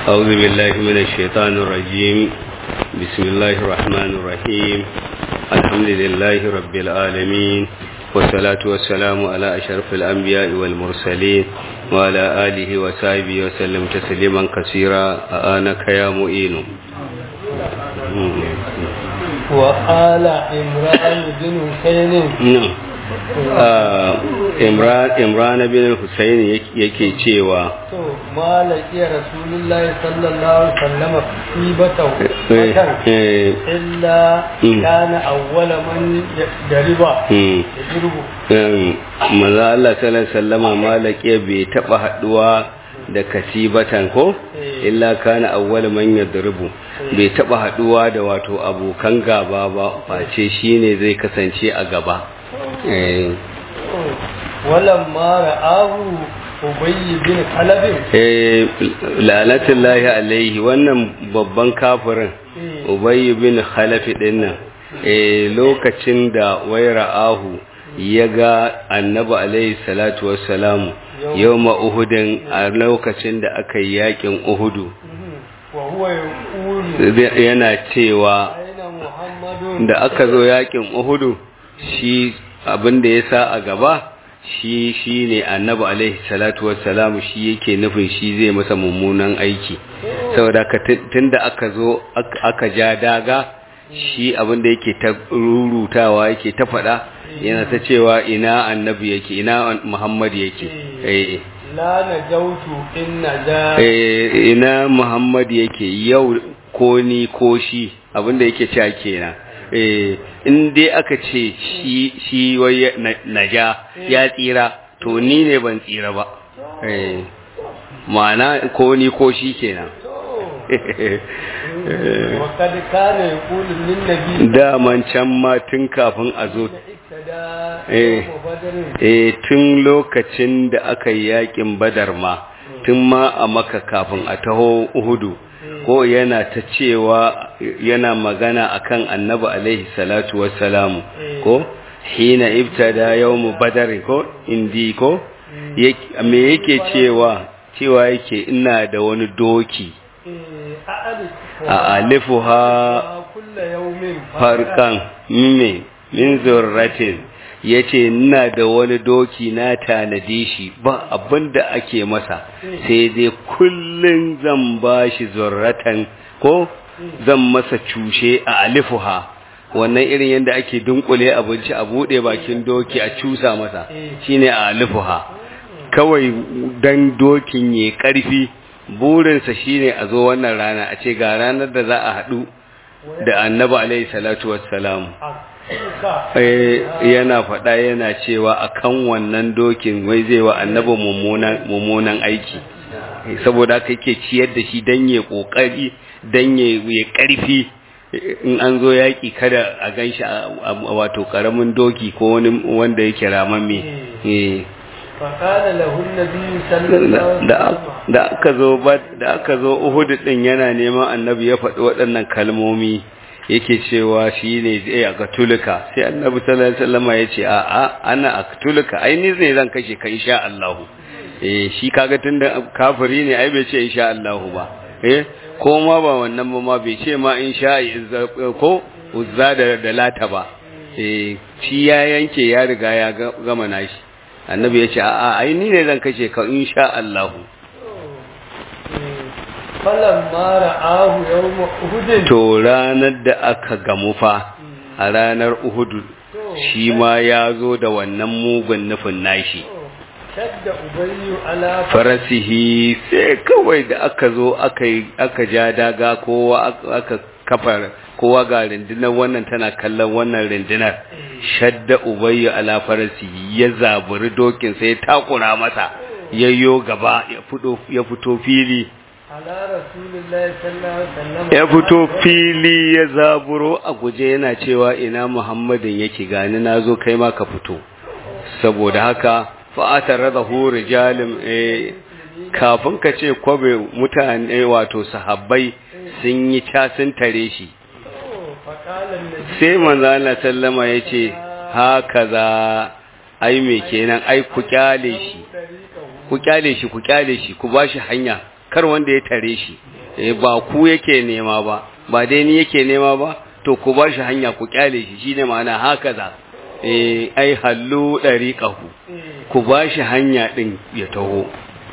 أعوذ بالله من الشيطان الرجيم بسم الله الرحمن الرحيم الحمد لله رب العالمين والصلاة والسلام على أشرف الأنبياء والمرسلين وعلى آله وصحبه وسلم تسليما كثيرا آنك يا مؤين وقال إمران بن حسين نعم imran bin Hussein yake cewa to malaki rasulullahi sallallahu alaihi wasallam sibata illa kana awwala man dariba yadrubu manzo Allah sallallahu alaihi wasallama malaki bai taba haduwa da kasibatan ko illa kana awwal man yadrubu bai taba haduwa da wato abokan gaba ba face shine zai kasance a gaba eh walamma ra'ahu ubayy bin halab eh lanatullahi alaihi wannan babban kafirin ubayy bin halaf din nan eh lokacin da wai ra'ahu ya ga annabi alaihi salatu wassalamu yawma uhudin a lokacin da aka yi yakin uhudu yana cewa da aka zo yakin uhudu shi abin da ya sa a gaba shi shi ne annabi alaihi salatu wassalamu shi yake nufin shi zai masa mummunan aiki saboda tun da aka zo aka ja daga shi abin da yake ta rurutawa yake ta faɗa yana ta cewa ina annabi yake ina muhammad yake eh la najautu in naja eh ina muhammad yake yau ko ni ko shi abin da yake cewa kenan eh in dai aka ce shi shi wai naja ya tsira to ni ne ban tsira ba eh ma'ana ko ni ko shi kenan wakad kana yaqulu lin nabi daman can ma tun kafin a zo eh tun lokacin da aka yi yakin badar ma tun ma a maka kafin a taho uhudu ko yana ta cewa yana magana akan annabi alaihi salatu wassalamu ko hina ibtada yawmu badar ko indi ko me yake cewa cewa yake ina da wani doki a alifuha farkan mime min zurratin yace ina da wani doki na tanade shi ba abinda ake masa sai dai kullun zan bashi zurratan ko zan masa cushe a alifuha wannan irin yadda ake dunkule abinci a bude bakin doki a cusa masa shine a alifuha kawai dan dokin ya karfi burinsa shine a zo wannan rana a ce ga ranar da za a haɗu da annabi alaihi salatu wassalam yana faɗa yana cewa akan wannan dokin wai zai wa annabi mummunan aiki saboda haka yake ciyar da shi dan ya kokari dan ya karfi in an zo yaki kada a ganshi wato karamin doki ko wani wanda yake ramamme فقال له النبي صلى الله عليه وسلم da aka zo da aka zo Uhud din yana neman annabi ya faɗi waɗannan kalmomi yake cewa shi ne zai a katulika sai annabi sallallahu alaihi wasallam ya ce a a ana a katulika ai ni zai zan kashe ka insha Allah eh shi kaga tunda kafiri ne ai bai ce insha Allah ba eh ko ma ba wannan ba ma bai ce ma insha ko uzza da da lata ba eh shi ya yanke ya riga ya gama nashi annabi ya ce a a ai ni ne zan kashe ka insha Allah falamma ra'ahu yawm uhud to ranar da aka gamu fa a ranar uhud shi ma ya zo da wannan mugun nufin nashi shadda ubayyu ala farasihi sai kawai da aka zo aka aka ja daga kowa aka kafar kowa ga rundunar wannan tana kallon wannan rundunar shadda ubayyu ala farasihi ya zaburi dokin sai ya takura masa yayyo gaba ya fito ya fito fili ya fito fili ya zaburo a guje yana cewa ina muhammadin yake gani na zo kai ma ka fito saboda haka fa'atar rada huri jalim kafin ka ce kwabe mutane wato sahabbai sun yi casin tare shi sai manzana sallama ya ce haka za ai me kenan ai ku kyale shi ku kyale shi ku kyale shi ku bashi hanya kar wanda ya tare shi eh ba ku yake nema ba ba dai ni yake nema ba to ku ba shi hanya ku kyale shi shine ma'ana haka za eh ai hallu dariqahu ku ba shi hanya din ya taho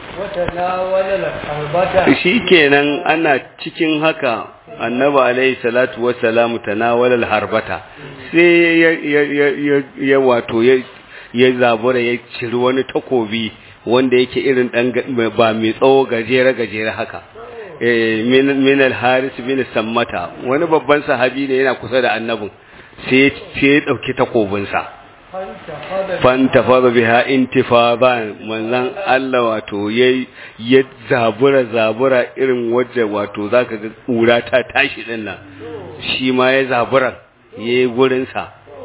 shikenan ana cikin haka annabi alaihi salatu wassalamu tanawala harbata sai ya ya ya wato ya ya zabura ya ciri wani takobi wanda yake irin dan ba mai tsawo gajere gajere haka eh min al-haris bin sammata wani babban sahabi ne yana kusa da annabin sai sai ya dauki takobin sa fanta fada biha intifadan manzon Allah wato yayi ya zabura zabura irin waje wato zaka ga kura ta tashi din nan shi ma ya zabura yayi gurin sa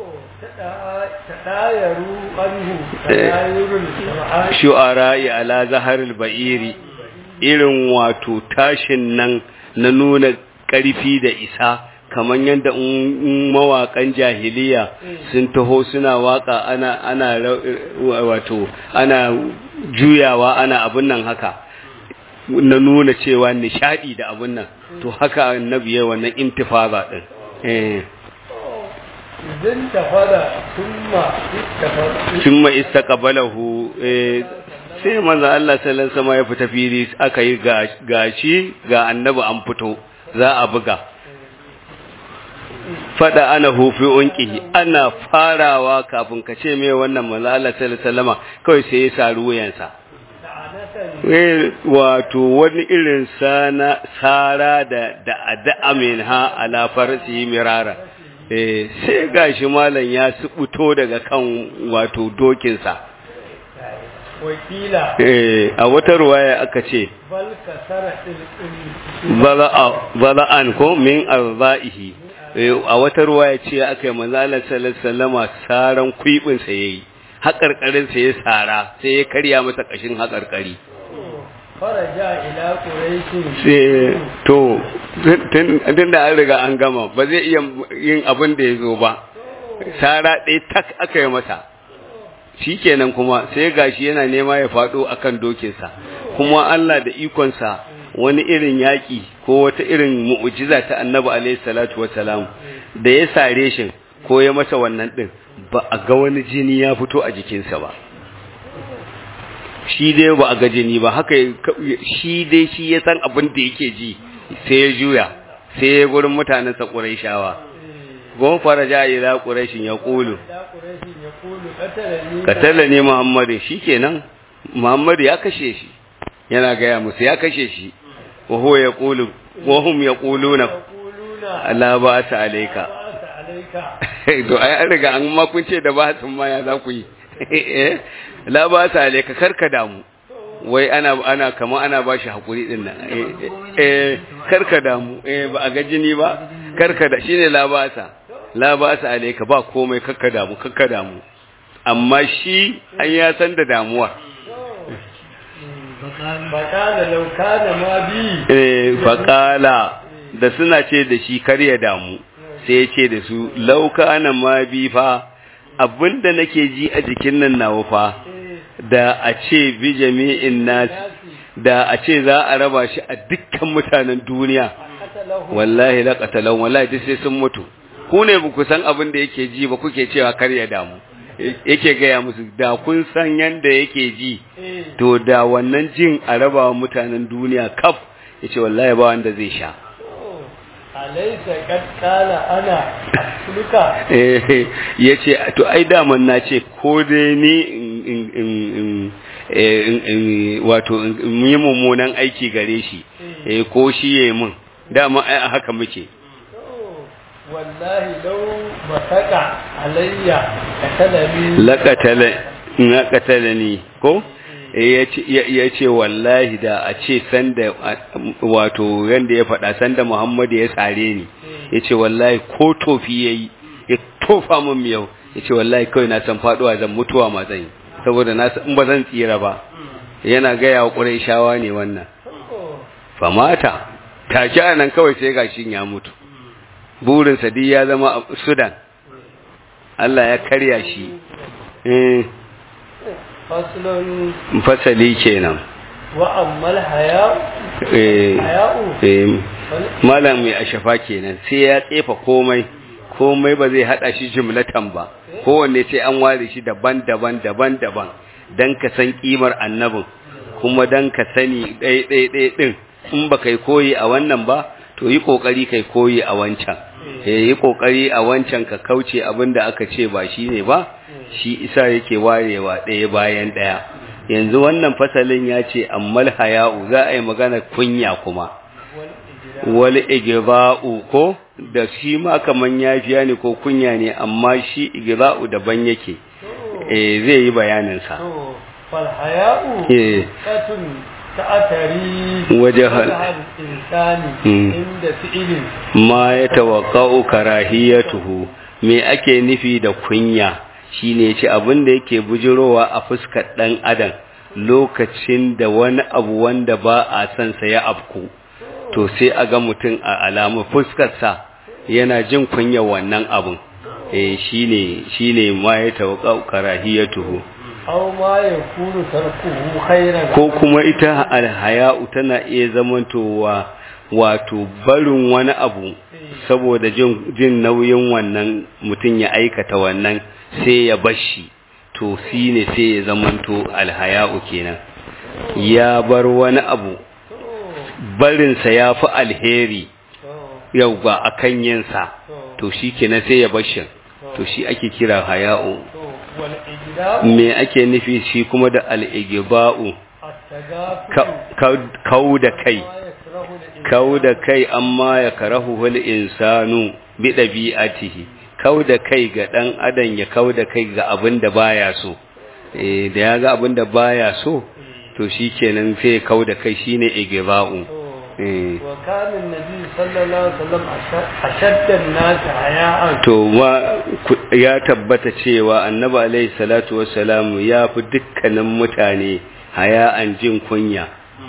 shu'ara ala zaharil ba'iri irin wato tashin nan na nuna ƙarfi da isa kamar yadda mawaƙan jahiliya sun taho suna waka ana ana wato ana juyawa ana abun nan haka na nuna cewa nishadi da abun nan to haka annabi ya wannan intifada din eh idan tafada thumma istafada thumma istaqbalahu eh sai manzo Allah sallallahu alaihi wasallam ya fita fili aka yi gashi ga annabi an fito za a buga fada ana hufi unqihi ana farawa kafin ka ce mai wannan manzo Allah sallallahu alaihi wasallam kawai sai ya sa ruwayansa eh wato wani irin sana sara da da ad'a minha ala farsi mirara eh sai gashi malam ya subuto daga kan wato dokinsa wakila eh a wata ruwaya aka ce bal kasara bala'an ko min arzaihi a wata ruwaya ce aka yi manzo Allah sallallahu alaihi wasallama saran kuibin sa yayi haƙarƙarin sa ya sara sai ya karya masa kashin haƙarƙari faraja ila quraishi sai to tun da an riga an gama ba zai iya yin abin da ya zo ba sara ɗaya tak aka yi masa shikenan kuma sai gashi yana nema ya faɗo akan dokinsa kuma Allah da ikonsa wani irin yaƙi ko wata irin mu'ujiza ta annabi alaihi salatu wassalam da ya sare shi ko ya masa wannan din ba a ga wani jini ya fito a jikinsa ba shi dai ba a ga jini ba haka shi dai shi ya san abin da yake ji sai ya juya sai ya gurin mutanensa ƙuraishawa gon faraja ila quraishin ya qulu katala ne muhammadu shikenan muhammadu ya kashe shi yana gaya musu ya kashe shi wa huwa yaqulu wa hum yaquluna la ba'sa alayka to ai an riga an ma kun ce da ba sun ma ya za ku yi eh la ba'sa alayka karka damu wai ana ana kamar ana ba shi hakuri din nan eh karka damu eh ba a ga jini ba karka da shine la ba'sa la ba'sa alayka ba komai karka damu karka damu amma shi an ya san da damuwa bakala laukana ma bi eh faƙala da suna ce da shi kar ya damu sai ya ce da su laukana ma bi fa abinda nake ji a jikin nan nawa fa da a ce bi jami'in nas da a ce za a raba shi a dukkan mutanen duniya wallahi la qatalan wallahi duk sai sun mutu ku ne ba ku san abin da yake ji ba kuke cewa kar ya damu yake gaya musu da kun san yanda yake ji to da wannan jin a raba mutanen duniya kaf ya ce wallahi ba wanda zai sha alaisa kad kala ana luka ya ce to ai daman na ce ko dai ni wato yi mummunan aiki gare shi ko shi ya yi mun dama ai haka muke wallahi lau masaka alayya katalani laƙatala na ƙatalani ko ya ce wallahi da a ce sanda wato yanda ya faɗa sanda muhammadu ya tsare ni ya ce wallahi ko tofi ya yi ya tofa min miyau ya ce wallahi kawai na san faɗuwa zan mutuwa ma zan yi saboda na in ba zan tsira ba yana gaya wa ƙurai shawa ne wannan famata take a nan kawai sai gashin ya mutu burinsa duk ya zama a sudan Allah ya karya shi fasali kenan وأما الحياء eh حياء eh malam mai ashafa kenan sai ya tsefa komai komai ba zai hada shi jumlatan ba kowanne sai an ware shi daban-daban daban-daban dan ka san kimar annabin kuma dan ka sani ɗaya ɗaya ɗaya ɗin in ba kai koyi a wannan ba to yi kokari kai koyi a wancan eh yi kokari a wancan ka kauce abin da aka ce ba shi ne ba shi isa yake warewa ɗaya bayan ɗaya yanzu wannan fasalin ya ce ammal haya'u za a yi magana kunya kuma wal igza'u ko da shi ma kaman yafiya ne ko kunya ne amma shi igza'u daban yake eh zai yi bayanin sa فالحياء eh صفة تعتري وجه الإنسان مم. عند فعل ma ya tawaqqa'u karahiyatuhu me ake nufi da kunya shine ce abin da yake bujirowa a fuskar dan adam lokacin da wani abu wanda ba a san sa ya afku to sai a ga mutum a alamu fuskar sa yana jin kunya wannan abun eh shine shine ma ya tawaqqa'u karahiyatuhu أو ما يكون تركه خيرا ko kuma ita alhaya'u tana iya zamantowa wato barin wani abu saboda jin, jin nauyin wannan mutum ya aikata wannan sai ya bashi to shi ne sai ya zamanto alhaya'u kenan ya bar wani abu barinsa ya fi alheri yau ba a kan yinsa to shi kenan sai ya bashi to shi ake kira haya'u والإجلاء me ake nufi shi kuma da al'igiba'u التغافل kau da kai ما يكره الإنسان kau da kai amma ya karahu wal insanu bi dabi'atihi kau da kai ga dan adam ya kau da kai ga abin da baya so eh da ya ga abin da baya so to shikenan sai ya kau da kai shine igiba'u eh وكان النبي صلى الله عليه وسلم أشد- أشد الناس حياء to ma ku- ya tabbata cewa annabi alaihi salatu wassalamu ya fi dukkanin mutane haya'an jin kunya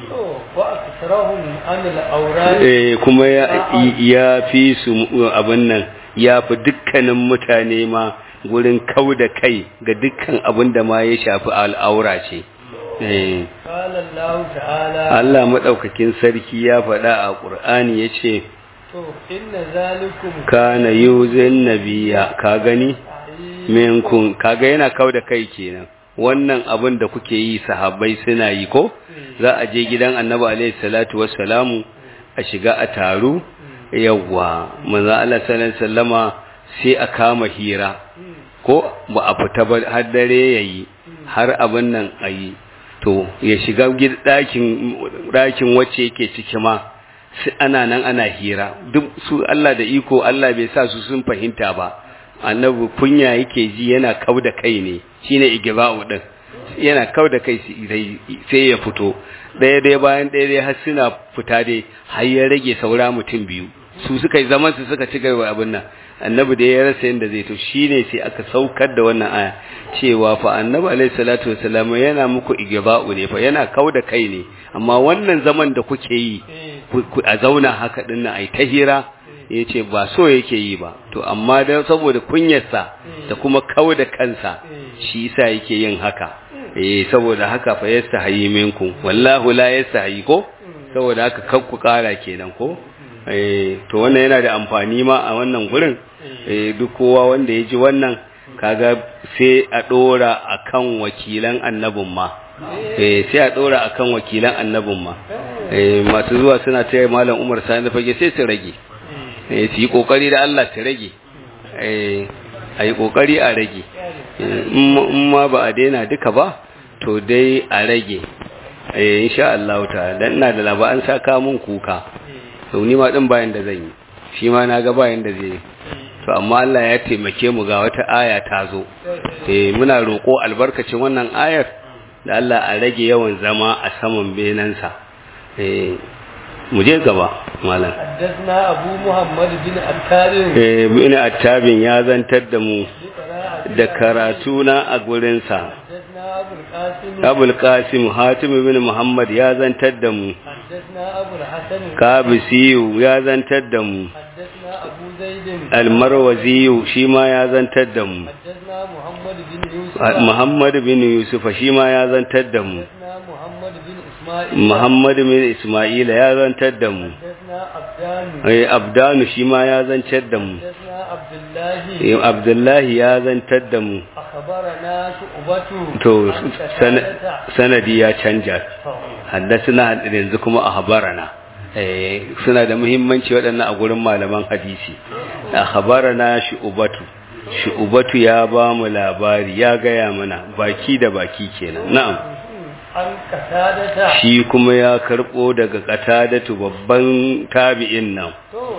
وأكثرهم عن الأوراد eh kuma ya ya fi su abin nan ya fi dukkanin mutane ma gurin kau da kai ga dukkan abin da ma ya shafi al'aura ce eh قال الله تعالى Allah madaukakin sarki ya faɗa a Qur'ani yace to inna zalikum kana yuzin nabiyya ka gani minkum kaga yana kau da kai kenan wannan abin da kuke yi sahabbai suna yi ko za a je gidan annabi alaihi salatu wassalamu a shiga a taru yawwa manzo Allah sallallahu alaihi wasallama sai a kama hira ko ba a fita ba har dare yayi har abin nan ayi to ya shiga ɗakin ɗakin wacce yake ciki ma sai ana nan ana hira duk su Allah da iko Allah bai sa su sun fahimta ba annabi kunya yake ji yana kau da kai ne shine igiba'u din yana kau da kai sai ya fito ɗaya ɗaya bayan ɗaya ɗaya har suna fita dai har ya rage saura mutum biyu su suka yi zaman su suka ci gaba abin nan annabi da ya rasa yadda zai to shine sai aka saukar da wannan aya cewa fa annabi alaihi salatu wasallam yana muku igiba'u ne fa yana kau da kai ne amma wannan zaman da kuke yi a zauna haka dinnan ai ta hira ya ce ba so yake yi ba to amma da saboda kunyarsa da kuma kawo da kansa shi yasa yake yin haka eh saboda haka fa yastahi minkum wallahu la yastahi ko saboda haka kakku kara kenan ko eh to wannan yana da amfani ma a wannan gurin eh duk kowa wanda ya ji wannan kaga sai a dora akan wakilan annabin ma eh sai a dora akan wakilan annabin ma eh masu zuwa suna taya malam Umar Sani fage sai su rage eh su yi kokari da Allah su rage eh ayi kokari a rage in ma ba a daina duka ba to dai a rage eh insha Allah ta'ala dan ina da labaran saka mun kuka to ni ma din bayan da zan yi shi ma na ga bayan da zai to amma Allah ya taimake mu ga wata aya ta zo eh muna roko albarkacin wannan ayar da Allah a rage yawan zama a saman benansa eh mu je gaba malam حدثنا أبو محمد بن أبكار eh bin attabin ya zantar da mu da karatu na a gurinsa حدثنا أبو القاسم abul qasim hatim bin muhammad ya zantar da mu حدثنا أبو الحسن kabisiyu ya zantar da mu حدثنا أبو زيد almarwaziyu shi ma ya zantar da mu حدثنا محمد بن يوسف muhammad bin yusuf shi ma ya zantar da mu حدثنا محمد بن Muhammad bin Isma'ila ya zantar da mu eh Abdanu shi ma ya zantar da mu eh Abdullahi ya zantar da mu to sanadi ya canja haddasuna yanzu kuma ahbarana eh suna da muhimmanci waɗannan a gurin malaman hadisi ahbarana shu'batu shu'batu ya ba mu labari ya gaya mana baki da baki kenan na'am shi kuma ya karbo daga katadatu babban tabi'in nan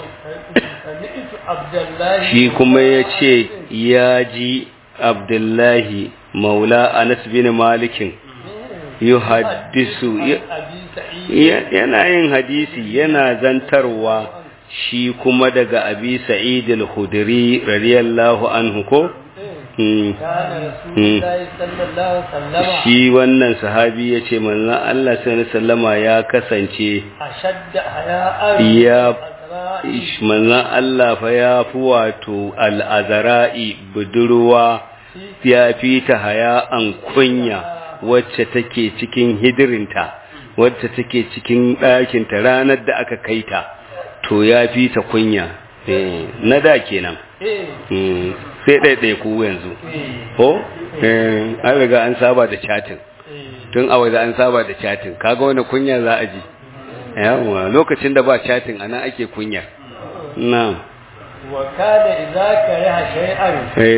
shi kuma ya ce ya ji abdullahi maula anas bin malikin yuhaddisu yana yin hadisi yana zantarwa shi kuma daga abi sa'id al-khudri radiyallahu anhu ko shi wannan sahabi ya ce manzan Allah sallama ya kasance ya manzan Allah fa ya fi wato al'azara'i budurwa ya fi ta haya'an kunya wacce take cikin hidirinta wacce take cikin ɗakinta ranar da aka kai ta to ya fi ta kunya na da kenan sai ɗaiɗai ku yanzu ko an riga an saba da chatin tun a waje an saba da chatin kaga wani kunya za a ji yawa lokacin da ba chatin ana ake kunya na wakada idza kariha shay'an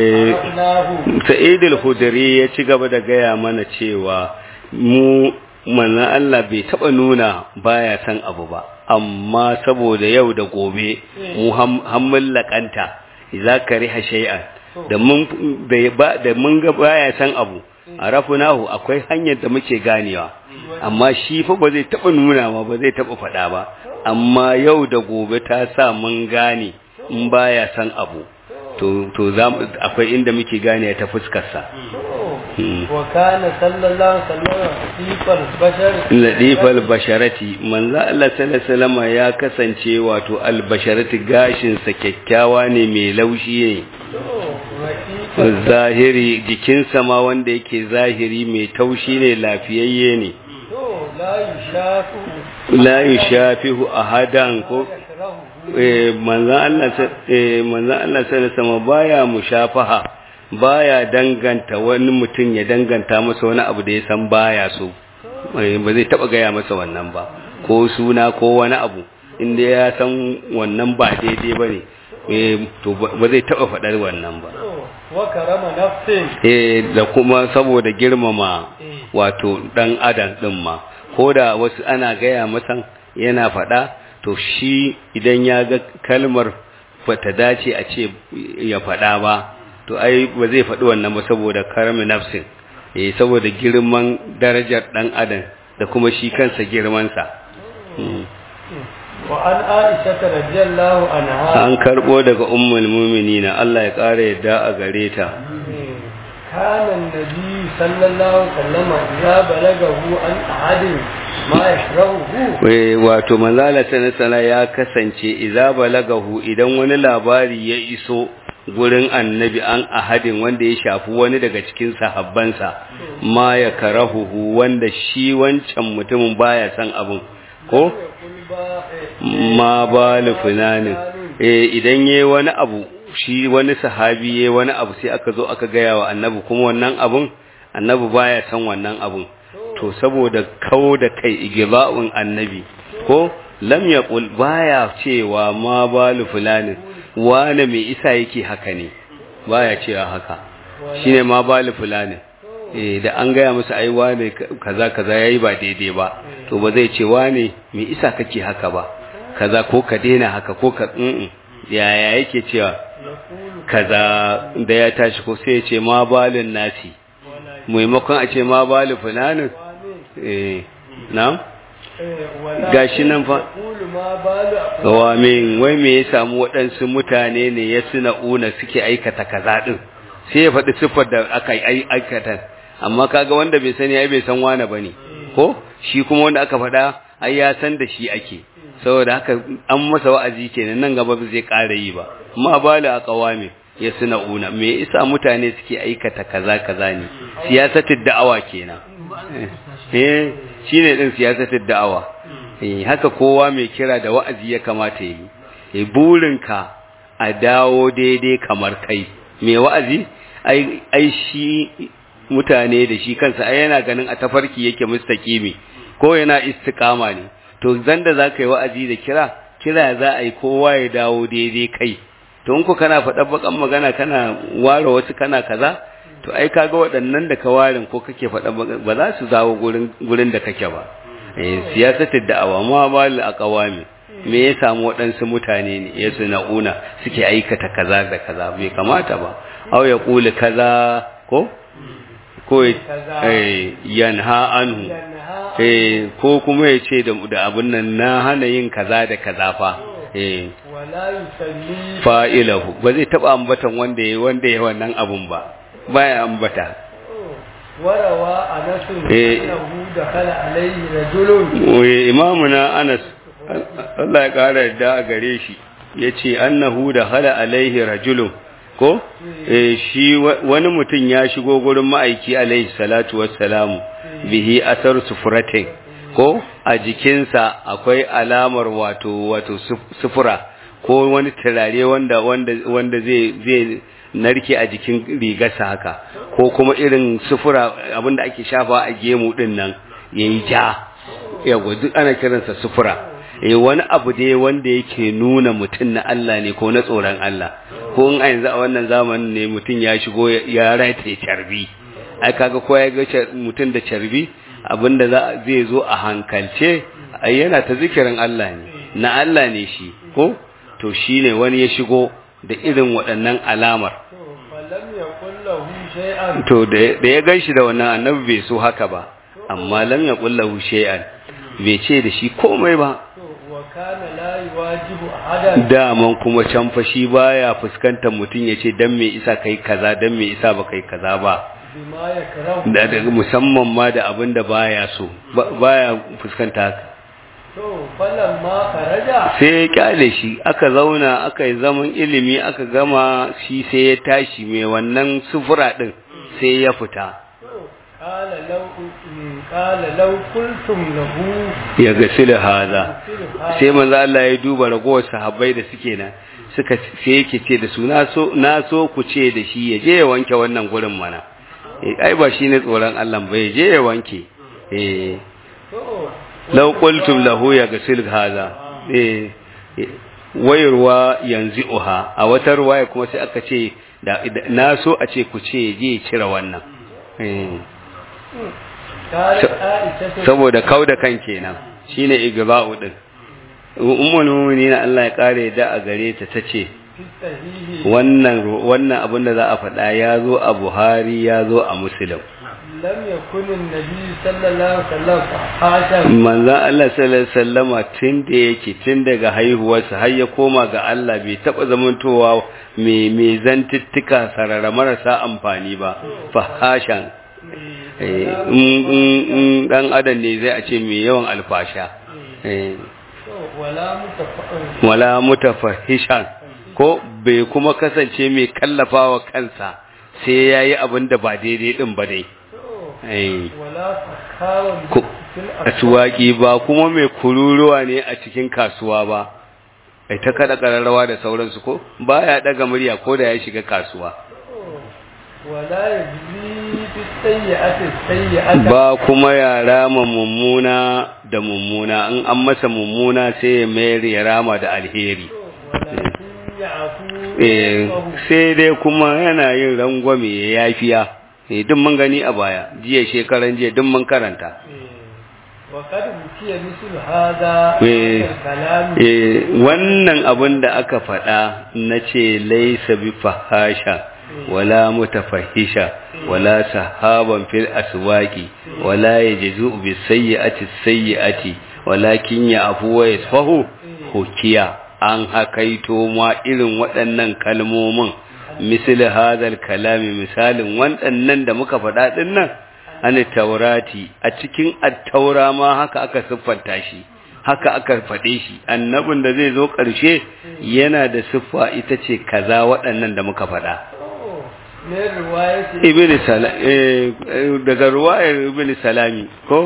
sa'id al-khudri ya ci gaba da gaya mana cewa mu manzon Allah bai taba nuna baya san abu ba amma saboda yau da gobe mu hammun lakanta idza kariha shay'an da mun da mun ga baya san abu arafunahu akwai hanyar da muke ganewa amma shi fa ba zai taba nuna ma ba zai taba faɗa ba amma yau da gobe ta sa mun gane in baya san abu to to akwai inda muke gane ta fuskar sa wa kana sallallahu alaihi wasallam ladifal basharati manzo Allah sallallahu alaihi wasallam ya kasance wato albasharati gashin sa kyakkyawa ne mai laushi ne zahiri jikinsa ma wanda yake zahiri mai taushi ne lafiyayye ne la yushafihu ahadan ko manzan Allah sai sama baya mushafaha baya danganta wani mutum ya danganta masa wani abu da ya san baya so ba zai taba gaya masa wannan ba ko suna ko wani abu inda ya san wannan ba daidai ba ne to ba zai taba faɗar wannan ba eh da kuma saboda girmama wato dan adam din ma ko da wasu ana gaya masa yana faɗa to shi idan ya ga kalmar bata dace a ce ya faɗa ba to ai ba zai faɗi wannan ba saboda karmi nafsin eh saboda girman darajar dan adam da kuma shi kansa girmansa wa an aisha radiyallahu anha an karbo daga ummul mu'minina Allah ya kare yadda a gare ta kana annabi sallallahu alaihi wasallam ya balagahu an ahadin ma yashrahu wato manzala sana ya kasance idza balagahu idan wani labari ya iso gurin annabi an ahadin wanda ya shafi wani daga cikin sahabbansa ma ya karahuhu wanda shi wancan mutumin baya son abin ko ma balu funanin eh idan yayi wani abu shi wani sahabi yayi wani abu sai aka zo aka gaya wa annabi kuma wannan abun annabi baya son wannan abun to saboda kawo da kai igiba'un annabi ko lam yaqul baya cewa ma balu fulanin wane mai isa yake haka ne baya cewa haka shine ma balu fulanin eh da an gaya masa ai wane kaza kaza yayi ba daidai ba to ba zai ce wane mai isa kake haka ba kaza ko ka daina haka ko ka mm yaya yake cewa kaza da ya tashi ko sai ya ce ma balin nasi maimakon a ce ma balu fulanin eh na'am gashi nan fa wa min wai me ya samu waɗansu mutane ne ya suna una suke aikata kaza din sai ya faɗi siffar da aka yi aikata amma kaga wanda bai sani ai bai san wane bane ko shi kuma wanda aka faɗa ai ya san da shi ake saboda haka an masa wa'azi kenan nan gaba ba zai ƙara yi ba ma bala a qawami ya suna una me yasa mutane suke aikata kaza kaza ne siyasatul da'awa kenan eh shine din siyasatar da'awa eh haka kowa mai kira da wa'azi ya kamata yi eh burinka a dawo daidai kamar kai mai wa'azi ai ai shi mutane da shi kansa ai yana ganin a tafarki yake mustaqimi ko yana istiqama ne to zan da zaka yi wa'azi da kira kira za a yi kowa ya dawo daidai kai to in ku kana faɗa bakan magana kana ware wasu kana kaza to ai kaga waɗannan da ka warin ko kake faɗa ba za su zawo gurin gurin da kake ba eh siyasatar da'awa ma bal aqwami me ya samu waɗansu mutane ne ya na'una suke aikata kaza da kaza bai kamata ba aw ya kula kaza ko ko eh yanha anhu eh ko kuma ya ce da abin nan na hana yin kaza da kaza fa eh wala yusalli fa'ilahu ba zai taba ambatan wanda yayi wanda yayi wannan abun ba baya ambata warawa anas Eh. annahu dakhala alayhi rajulun Wai imamuna Anas Allah ya kara yadda a gare shi yace annahu da hala alaihi rajulun ko eh shi wa- wani mutum ya shigo gurin ma'aiki alaihi salatu wassalamu bihi asar sufuratin ko a jikinsa akwai alamar wato wato suf- sufura ko wani turare wanda wanda wanda zai zai narke a jikin rigarsa haka ko kuma irin sufura abinda ake shafa a gemu din nan yayi ja yawa duk ana kiransa sufura eh wani abu dai wanda yake nuna mutum na Allah ne ko na tsoron Allah ko in a yanzu a wannan zamanin ne mutum ya shigo ya- ya rataye carbi ai kaga ko ya ga car- mutum da carbi abinda za zai zo a hankalce ai yana ta zikirin Allah ne na Allah ne shi ko to shine wani ya shigo da irin waɗannan alamar to falam yaqul lahu shay'an to da da ya ganshi da wannan annabi bai so haka ba amma lam yaqul lahu shay'an bai ce da shi komai ba to wa kana la yuwajibu ahadan daman kuma can fa shi baya fuskantar mutum ya ce dan me isa kai kaza dan me isa ba kai kaza ba bima yakrahu da da musamman ma da abin da baya so ba- baya fuskanta haka to falam ma kharaja sai ya kyale shi aka zauna aka yi zaman ilimi aka gama shi sai ya tashi mai wannan sufura din sai ya fita to qala law qala law qultum lahu ya gasila haza silha sai manzo Allah ya duba ragowar sahabbai da suke nan suka sai yake ce da su na so na so ku ce da shi ya je ya wanke wannan gurin mana eh ai ba shine tsoron Allah ba ya je ya wanke eh to law qultum lahu ya gasil haza eh eh, wayarwa yanzuha a wata ruwaya kuma sai aka ce da da- na so a ce ku ce ya je ya cire wannan eh قال Sa- عائشة saboda kauda kan kenan shine igba'u din ummul mu'minin Allah ya kare da a gare ta tace في الصحيح wannan wannan abin da za a faɗa ya zo a Buhari ya zo a Muslim لم يكن النبي صلى الله عليه وسلم فحاشا manzon Allah sallallahu alaihi wasallama tun da yake tun daga haihuwarsa har ya koma ga Allah bai taba zamantowa mai mai zantuttuka sarara marasa amfani ba fahashan eh in in- in dan adam ne zai a ce mai yawan alfasha eh ولا متفق wala mutafahishan ko bai kuma kasance mai kallafawa kansa sai yayi abin da ba daidai din ba dai eh ولا سخاوة Ku- في kasuwaki ba kuma mai kururuwa ne a cikin kasuwa ba ai ta kada kararrawa da sauransu ko baya daga murya ko da ya shiga kasuwa ولا يجزي بالسيئة السيئة ba kuma ya rama mummuna da mummuna in an masa mummuna sai ya mayar ya rama da alheri ولكن يعفو eh ويصفح. sai dai kuma yana yin rangwame ya yafiya eh duk mun gani a baya jiya shekaran jiya duk mun karanta وقد أوتي مثل هذا Eh. من الكلام eh wannan abin da aka faɗa na ce laisa bi fahasha wala mutafahisha wala sahaban fil aswaqi wala yajzu bi sayyi'ati sayyi'ati walakin ya'fu wa yasfahu hukiya an hakaito ma irin waɗannan kalmomin misali hadal kalami misalin waɗannan da muka faɗa ɗin nan an taurati a cikin attaura ma haka aka siffanta shi haka aka faɗe shi annabin da zai zo ƙarshe yana da siffa ita ce kaza waɗannan da muka faɗa من رواية ibn salam daga ruwayar ibn salami ko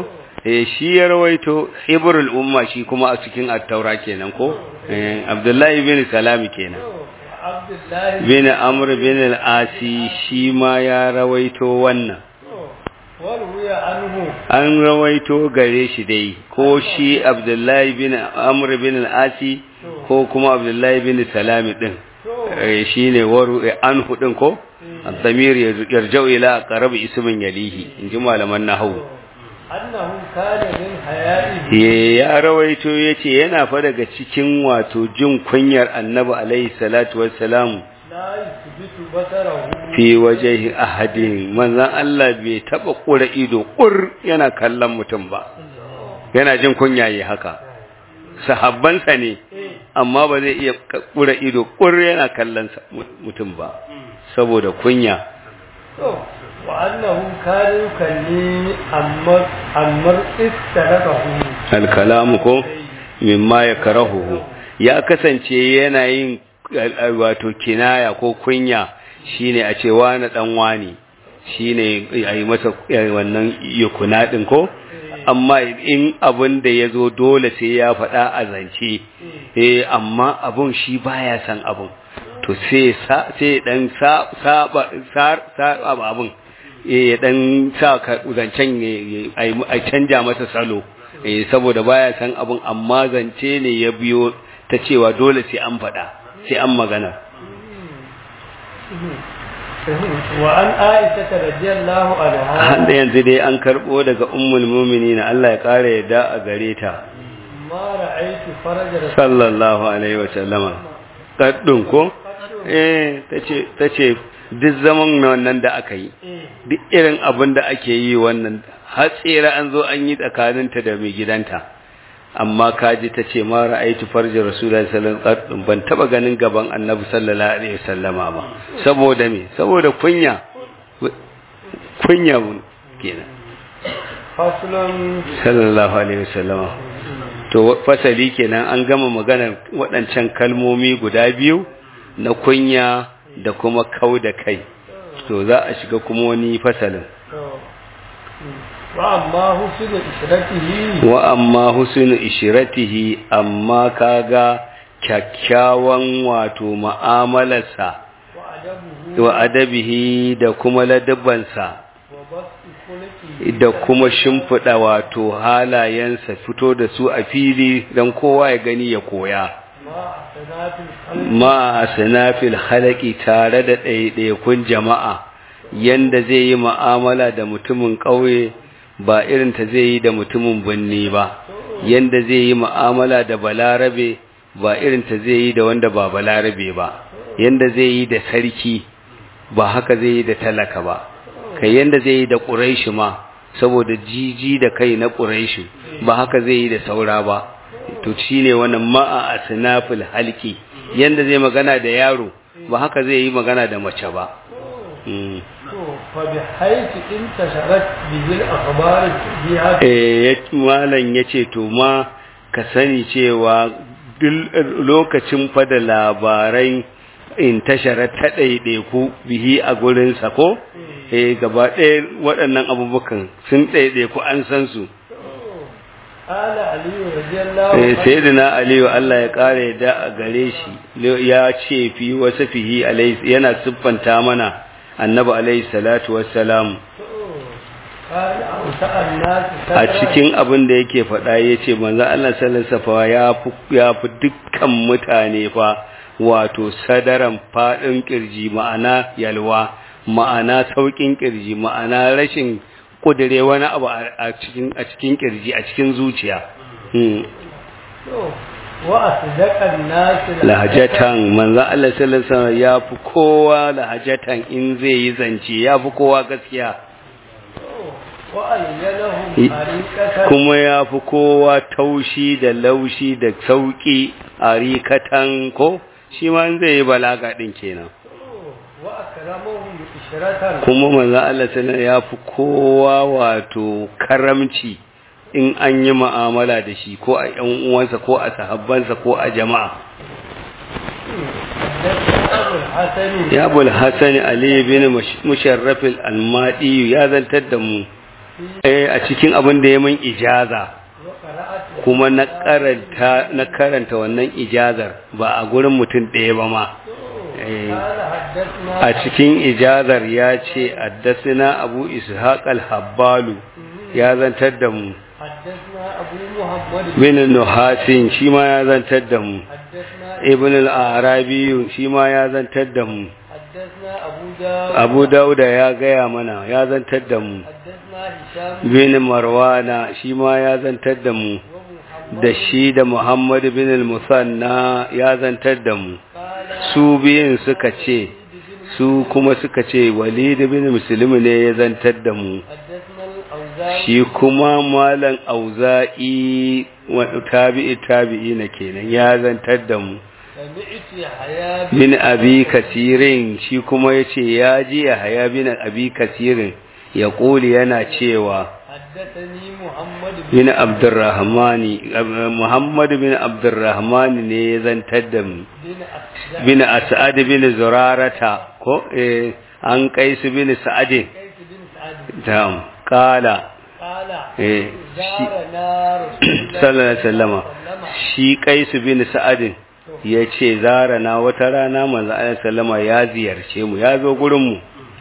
eh shi ya rawaito ibrul umma shi kuma a cikin at-taura kenan ko eh abdullahi bin salami kenan Abdullahi bin amr bin al-asi shi ma ya rawaito wannan warwiya anhu an rawaito gare shi dai ko shi abdullahi bin amr bin al-asi ko kuma abdullahi bin salami din eh shine waru anhu din ko الضمير يرجع إلى قرب اسم يليه إن جمع لمن نحو annahu kana min haya'ihi ya rawaito yace yana fa daga cikin wato jin kunyar annabi alaihi salatu wassalam la yuthbitu basarahu fi wajhi ahadin manzon Allah bai taba kura ido kur yana kallon mutum ba yana jin kunya yi haka sahabbansa ne amma ba zai iya kura ido kur yana kallon mutum ba saboda kunya to wa annahu kana yukalli amma amma istarakahu alkalamu ko mimma ya karahuhu ya kasance yana yin wato kinaya ko kunya shine a ce wani dan wani shine ayi masa wannan yukuna din ko amma in abin da ya zo dole sai ya faɗa a zance eh amma abun shi baya san abun to sai sai dan saba saba abun ya dan sa zancen a canja masa salo saboda baya san abun amma zance ne ya biyo ta cewa dole sai an faɗa sai an magana wa an aisha radiyallahu anha handa yanzu dai an karbo daga ummul mu'minin Allah ya kare yadda a gare ta ma ra'aytu faraja sallallahu alaihi wa sallama kaddun ko eh tace tace duk zaman wannan da aka yi duk irin abin da ake yi wannan har tsira an zo an yi tsakaninta da mai gidanta amma kaji ta ce ma ra'aitu farji rasulullahi sallallahu alaihi wasallam ban taba ganin gaban annabi sallallahu alaihi wasallama ba saboda me saboda kunya kunya mun kenan faslun sallallahu alaihi wasallama to fasali kenan an gama maganar waɗancan kalmomi guda biyu na kunya da kuma kau da kai to za a shiga kuma wani fasalin wa amma husnu ishratihi wa amma husnu ishratihi amma kaga kyakkyawan wato mu'amalarsa wa adabuhu wa adabihi da kuma ladabbansa wa basti khuluqihi da kuma shimfiɗa wato halayensa fito da su a fili don kowa ya gani ya koya ma sanatul qalbi ma sanafil halaki tare da ɗaiɗaikun jama'a yanda zai yi mu'amala da mutumin ƙauye ba irin ta zai yi da mutumin binni ba yanda zai yi mu'amala da balarabe ba irin ta zai yi da wanda ba balarabe ba yanda zai yi da sarki ba haka zai yi da talaka ba kai yanda zai yi da ƙuraishi ma saboda jiji da kai na ƙuraishi ba haka zai yi da saura ba to shine wannan ma'a asnafil halki yanda zai magana da yaro ba haka zai yi magana da mace ba Mm. to fa bi haythu intasharat bihi al-akhbar biha eh ya- malam yace to ma ka sani cewa duk lokacin fa da labarai in tashara ta ɗaiɗaiku bihi a gurin sa ko eh gaba ɗaya waɗannan abubuwan sun ɗaiɗaiku an san su ala ali radiyallahu eh anhu sayyidina aliyu Allah ya kare da a gare shi ya ce fi wasu fihi alaihi yana siffanta mana annabi alaihi salatu wassalam kana auta an-nas a cikin abin da yake faɗa ya ce manzan Allah sallallahu ya fi ya fi dukkan mutane fa wato sadaran faɗin ƙirji ma'ana yalwa ma'ana sauƙin ƙirji ma'ana rashin ƙudure wani abu a cikin a cikin ƙirji a cikin zuciya Hmm. to wa asdaqa an-nas lahajatan manzan Allah sallallahu ya fi kowa lahajatan in zai yi zance ya fi kowa gaskiya wa alyanahum I- tariqatan kuma ya fi kowa taushi da laushi da sauƙi a rikatan ko shi ma zai yi balaga ɗin kenan wa akramuhum ishratan kuma manzo Allah sallallahu ya fi kowa wato karamci in an yi mu'amala da shi ko a ƴan uwansa ko a sahabbansa ko a jama'a Abu al-Hasan ya bul hasan ali bin musharraf al-almadi ya zantar da mu eh a cikin abin da ya min ijaza وقرأت kuma na karanta na karanta wannan ijazar ba a gurin mutum ɗaya ba ma Eh, قال حدثنا a cikin ijazar ya ce addasina abu ishaq al-habbalu ya zantar da mu حدثنا أبو محمد bin nuhasin shi ma ya zantar da mu حدثنا ibn al-arabi shi ma ya zantar da mu حدثنا أبو داود abu dauda ya gaya mana ya zantar da mu حدثنا هشام bin marwana shi ma ya zantar da mu ومحمد da shi da muhammad bin al-musanna ya zantar da mu قال su biyun suka ce su kuma suka ce walid bin muslim ne ya zantar da mu حدثنا الأوزاعي shi kuma malam auza'i wa tabi'i tabi'i na kenan ya zantar da mu سمعت يحيى بن bin abi kasirin shi kuma yace ya ji ya haya bin abi kasirin ya kuli yana cewa حدثني محمد بن bin abdurrahmani muhammad bin abdurrahmani ne ya zantar da mu بن أسد bin as'ad bin zurarata ko eh an kaisu bin sa'adin كيس بن سعد tam kala قال eh shi زارنا رسول الله sallallahu alaihi wasallama shi kaisu bin sa'adin ya ce zara na wata rana manzo alaihi sallama ya ziyarce mu ya zo gurin mu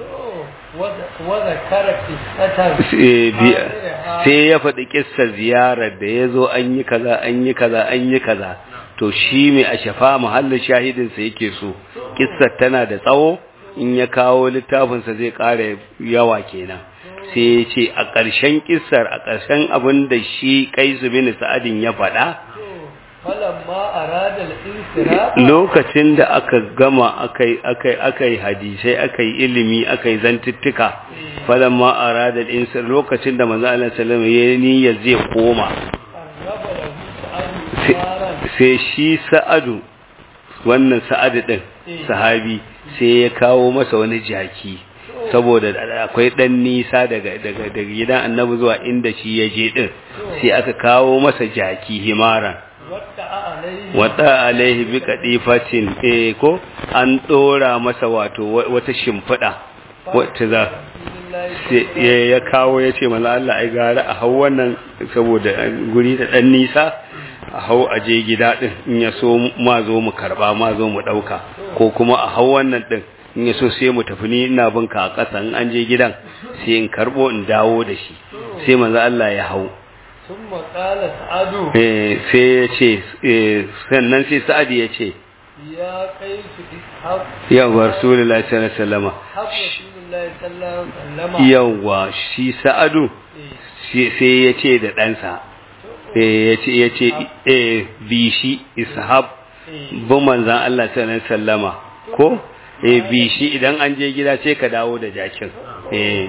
وذكر قصة sai bi- sai ya faɗi kissar ziyarar da ya zo an yi kaza an yi kaza an yi kaza to shi mai a shafa mahallin shahidinsa yake so kissar tana da tsawo in ya kawo littafinsa zai ƙara yawa kenan sai ya ce a ƙarshen kissar a ƙarshen abin da shi kaisu bin sa'adin ya faɗa فلما أراد الانصراف lokacin da aka gama akai akai akai hadisai akai ilimi akai zantuttuka falamma arada al-insan lokacin da manzo Allah sallallahu alaihi wasallam ya zai koma قرب له سعد sai- نارا sai shi sa'adu wannan sa'adu din sahabi sai ya kawo masa wani jaki saboda akwai dan nisa daga daga daga gidan annabi zuwa inda shi ya je din sai aka kawo masa jaki himaran واتع عليه wata alaihi bi kadifatin eh ko an dora masa wato wa- wata shimfida wacce za رسول الله sai ya- ya kawo ya ce manzo Allah ai gara a hau wannan saboda guri da dan nisa a hau a je gida din in ya so ma zo mu karba ma zo mu dauka ko kuma a hau wannan din in ya so sai mu tafi ni ina bin ka a ƙasa in an je gidan sai in karbo in dawo da shi sai manzo Allah ya hau ثم قال سعد eh sai ya ce eh, sannan sai sa'adi ya ce يا قيس اسحب yawwa rasulullahi sallallahu alaihi wasallam حب رسول الله صلى الله عليه وسلم yawwa shi sa'adu إيه. shi- sai ya ce da ɗansa eh ya ce ya ce eh bi shi ishab إيه. bin manzan Allah sallallahu alaihi wasallama ko eh bi shi idan an je gida sai ka dawo da jakin eh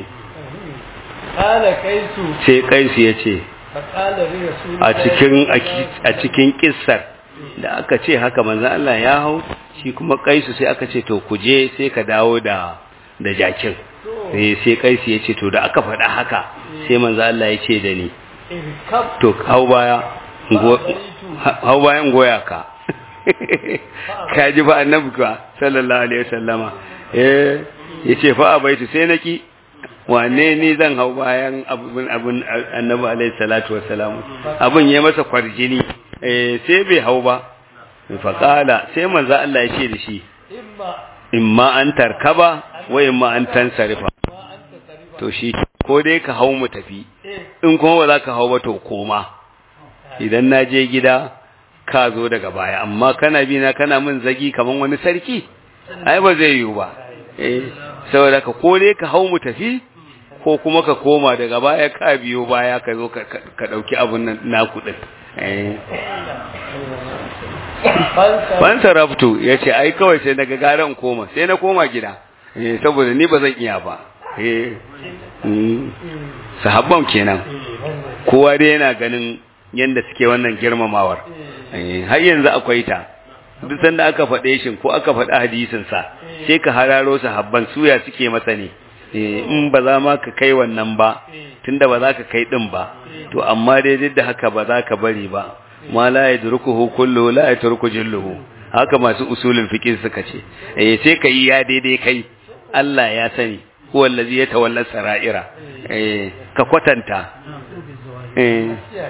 قال قيس sai kaisu ya ce فقال لرسول a الله cikin صلى الله عليه a cikin kissar da aka ce haka manzan Allah ya hau shi kuma kaisu sai aka ce to ku je sai ka dawo da da jakin eh sai kaisu ya ce to da aka faɗa haka sai manzan Allah ya ce da ni اركب to hau baya go- hau bayan goya ka ka ji ba annabi ka sallallahu alaihi wasallama eh yace fa abaitu sai naki wane ni zan hau bayan abun abun annabi alaihi salatu wassalam abun yayi masa kwarjini eh sai bai hau ba fa qala sai manzo Allah ya ce da shi إما imma an tarkaba wa imma an tansarifa ما أنت تريد to shi ko dai ka hau mu tafi إيه in kuma ba za ka hau ba to koma idan na je gida ka zo daga baya amma kana bi na kana min zagi kaman wani sarki ai ba zai yiwu ba eh saboda ka ko dai ka hau mu tafi ko kuma ka koma daga baya ka biyo baya ka zo ka ka dauki abun nan naku din eh فانسى ban saraftu yace ai kawai sai daga garan koma sai na koma gida eh saboda ni ba zan iya ba eh mm. sahabban kenan kowa dai yana ganin yadda suke wannan girmamawar Eh, har yanzu akwai ta duk sanda aka faɗe shi ko aka faɗi hadisin sa sai ka hararo sahabban suya suke masa ne Eh, in ba za ma ka kai wannan ba tunda ba za ka kai din ba to amma dai duk da haka ba za ka bari ba ma la yadrukuhu kullu la yatruku jilluhu haka masu usulin fiqh suka ce eh sai ka yi ya daidai kai Allah ya sani huwa allazi yatawalla sara'ira eh ka kwatanta eh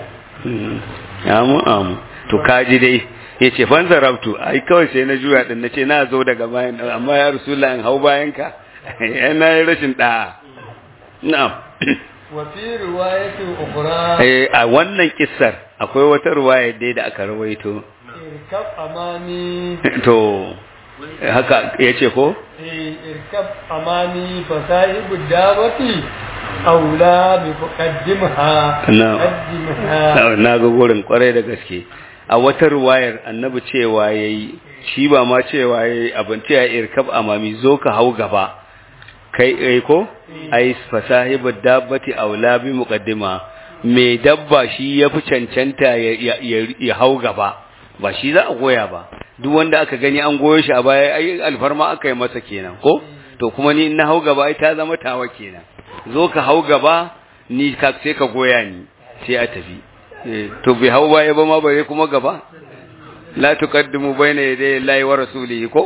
amu amu to kaji dai yace fan zarabtu ai kawai sai na juya din nace na zo daga bayan amma ya rasulullahi hau bayan ka yana yi rashin da na'am wa fi riwayatin ukhra eh a wannan kissar akwai wata riwaya dai da aka rawaito irkab amani to haka yace ko eh irkab amani fa sahibu dawati aula bi muqaddimha Na'am. muqaddimha na ga gurin kwarai da gaske a wata ruwayar annabi cewa yayi shi ba ma cewa yayi abin ta ya irkab amami zo ka hau gaba kai eh ko ai fasahibu dabbati aula bi muqaddima mai dabba shi yafi cancanta ya, ya, ya, ya hau gaba ba shi za a goya ba duk wanda aka gani an goyo shi a baya ai alfarma aka yi masa kenan ko to kuma ni in na hau gaba ai ta zama tawa kenan zo ka hau gaba ni ka sai ka goya ni sai a tafi Eh, to bai hau baya ba ma bare kuma gaba la tuqaddimu bayna yaday Allahi wa rasulihi ko